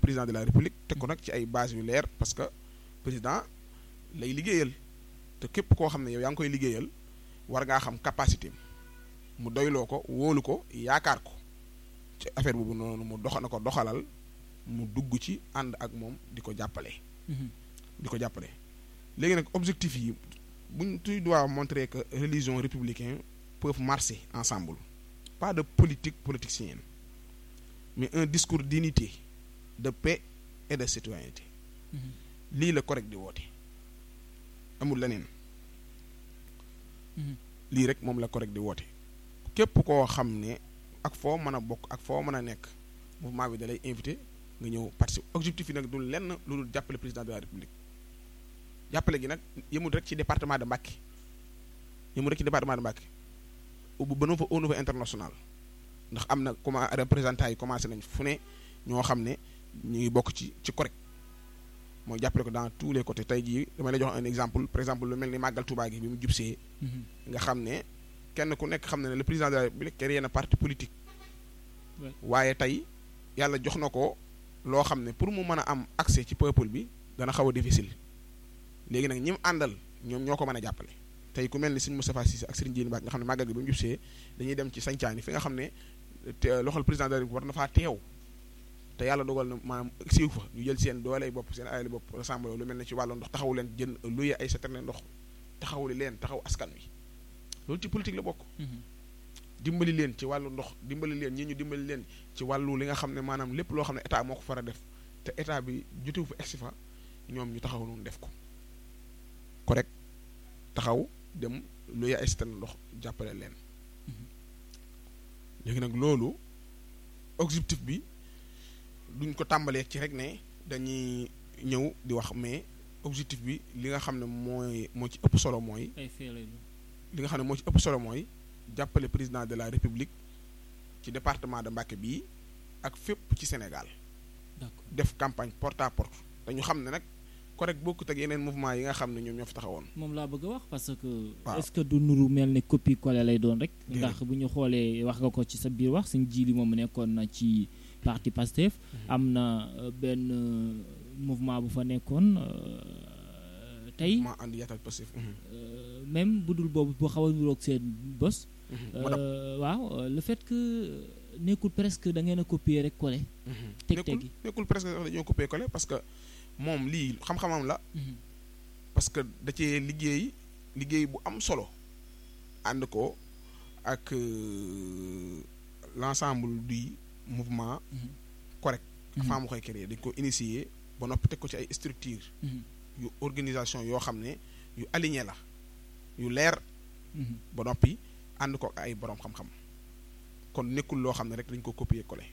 président de la république teg ko nag ci ay bases yu leer parce que président lay liggéeyal te képp koo xam ne yow yaa ngi koy liggéeyal war ngaa xam capacité mu doyloo ko wóolu ko yaakaar ko ci affaire boobu noonu mu dox na ko doxalal mu dugg ci ànd ak moom di ko jàppale. di ko jàppale léegi nag objectif yi buñ tu dois montrer que religion républicaine peuvent marcher ensemble pas de politique politicienne mais un discours d'unité de paix et de citoyenneté lii la correct di woote amul leneen lii rek moom la correct di woote képp koo xam ne ak foo mën a bokk ak foo mën a nekk mouvement bi da lay invité nga ñëw participer objectif yi nag du lenn lu dul jàppale président de la république jàppale gi nag yemul rek ci département de Mbacké yemul rek ci département de Mbacké bu ba fa au niveau international ndax am na comment représentants yi commencé nañ fu ne ñoo xam ne ñu ngi bokk ci ci correct mooy jàppale ko dans tous les côtés tey jii damay la jox un exemple par exemple lu mel ni màggal Touba gi bi mu jubsee nga xam ne kenn ku nekk xam ne ne le président de la république créé na parti politique waaye tey yàlla jox na ko loo xam ne pour mu mën a am accès ci peuple bi dana xaw a difficile léegi nag ñi mu àndal ñoom ñoo ko mën a jàppale tey ku mel ni Serigne Moustapha Cissé ak Serigne Diène Ba nga xam ne màggal gi ba mu jubsee dañuy dem ci sañcaani fi nga xam ne loxol président de la république war na faa teew te yàlla dogal na maanaam siiw fa ñu jël seen dooley bopp seen ayali bopp rassemble lu mel ne ci wàllu ndox taxawu leen jën luye ay citerne ndox taxawuli leen taxaw askan wi loolu ci politique la bokk dimbali leen ci wàllu ndox dimbali leen ñi ñu dimbali leen ci wàllu li nga xam ne maanaam lépp loo xam ne état moo ko far a def te état bi jotewu fa egsi fa ñoom ñu taxaw noonu def ko correct taxaw dem luye ay citerne ndox jàppale leen léegi nag loolu objectif bi duñ ko tàmbalee ci rek ne dañuy ñëw di wax mais objectif bi li nga xam ne mooy moo ci ëpp solo mooy li nga xam ne moo ci ëpp solo mooy jàppale président de la république ci département de Mbacké bii ak fépp ci Sénégal def campagne porte à porte dañu xam ne nag correct bokkut ak yeneen mouvement yi nga xam ne ñoom ñoo fi taxawoon moom laa bëgg a wax parce que waaw est-ce que du nuru mel ne copie collé lay doon rek Déedéet. ndax bu ñu xoolee wax nga ko ci sa biir wax suñ ji li moom nekkoon na ci parti Pastef am na euh, benn euh, mouvement bu fa nekkoon euh, tey mouvement ànd yaatal passif euh, même bu dul boobu bu xaw a niroog seen bos moo tax euh, waaw euh, le fait que nekkul presque da ngeen a copier rek collé teg nekkul tegi nekkul presque sax dañoo coupé collé parce que moom lii xam-xamam la Mhm. parce que da cee liggéey liggéey bu am solo ànd ko ak euh, l'ensemble du mouvement Mhm. correct Mhm. avant mu koy créer dañ ko initier ba noppi teg ko ci ay structure Mhm. yu organisation yoo xam ne yu aligné la yu leer Mhm. ba noppi ànd ko ak ay borom xam-xam kon nekkul loo xam ne rek dañ ko copier coller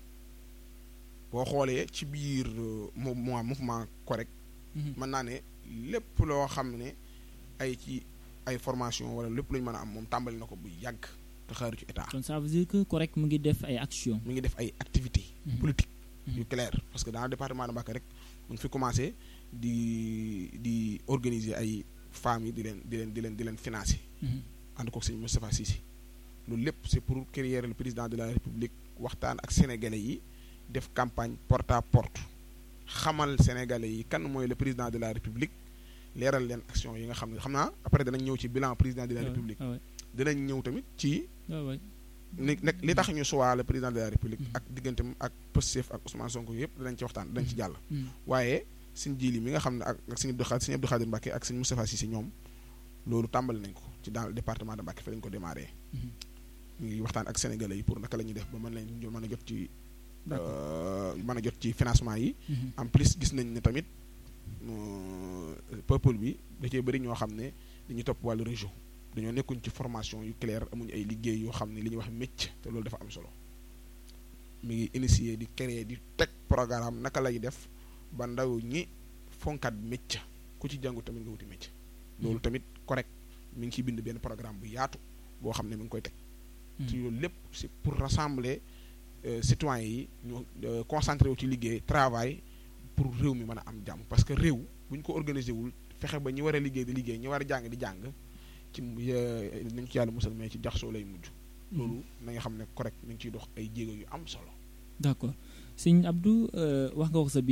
boo xoolee ci biir euh, mouvement mouvement correct Mhm. mën naa ne lépp loo xam ne ay ci ay formation wala lépp lu ñu mën a am moom tàmbali na ko bu yàgg te xaaru ci état kon ça veut dire que correct mu ngi def ay action mi ngi def ay activités Mhm. politiques Mhm. yu clair parce que dans le département de Mbacké rek mu ngi fi commencé di di organiser ay femmes yi di leen di leen di leen di leen financer Mhm. ànd kook sëñ Moustapha Cissé loolu lépp c'est pour créer le président de la république waxtaan ak sénégalais yi def campagne porte à porte xamal sénégalais yi kan mooy le président de la république leeral leen action yi nga xam ne xam naa après danañ ñëw ci bilan président de la Ah ouais, république ah ouais, dinañ ñëw tamit ci ah ouais. ni nag li tax ñu choix le président de la république Mhm. ak digganteem ak Pastef ak Ousmane Sonko yëpp danañ ci waxtaan danañ ci jàll Mhm. waaye suñ jiili mi nga xam ne ak ak sëñ Abdou Khadre sëñ Abdou Khadre Mbacké ak sëñ Moustapha Cissé ñoom loolu tàmbali nañ ko ci dans le département de Mbacké fa lañ ko démarré Mhm. ñu ngi waxtaan ak sénégalais yi pour naka la ñuy def ba mën lañ mën a jot ci D'accord. euh, mën a jot ci financement yi Mhm. en plus gis nañ ne tamit euh, peuple bi da cee bëri ñoo xam ne dañuy topp wàllu région dañoo nekkuñ ci formation yu claire amuñu ay liggéey yoo xam ne li ñuy wax métier te loolu dafa am solo mi ngi initier di créer di teg programme naka lay def ba ndaw ñi fonkat métier ku ci jàngu tamit nga wuti métier loolu tamit correct mi ngi ciy bind benn programme bu yaatu boo xam ne mi ngi koy teg ci loolu lépp c'est pour rassembler euh, citoyens yi ñu euh, concentré wu ci liggéey travail pour réew mi mën a am jàmm parce que réew bu ñu ko organisé wul fexe ba ñi war a liggéey di liggéey ñi war a jàng di jàng ci euh, nañ ci yàlla musal mais ci jaxasoo lay mujj loolu na nga xam ne correct mi ngi ciy dox ay jéego yu am solo d'accord sëñ Abdou euh, wax nga ko sa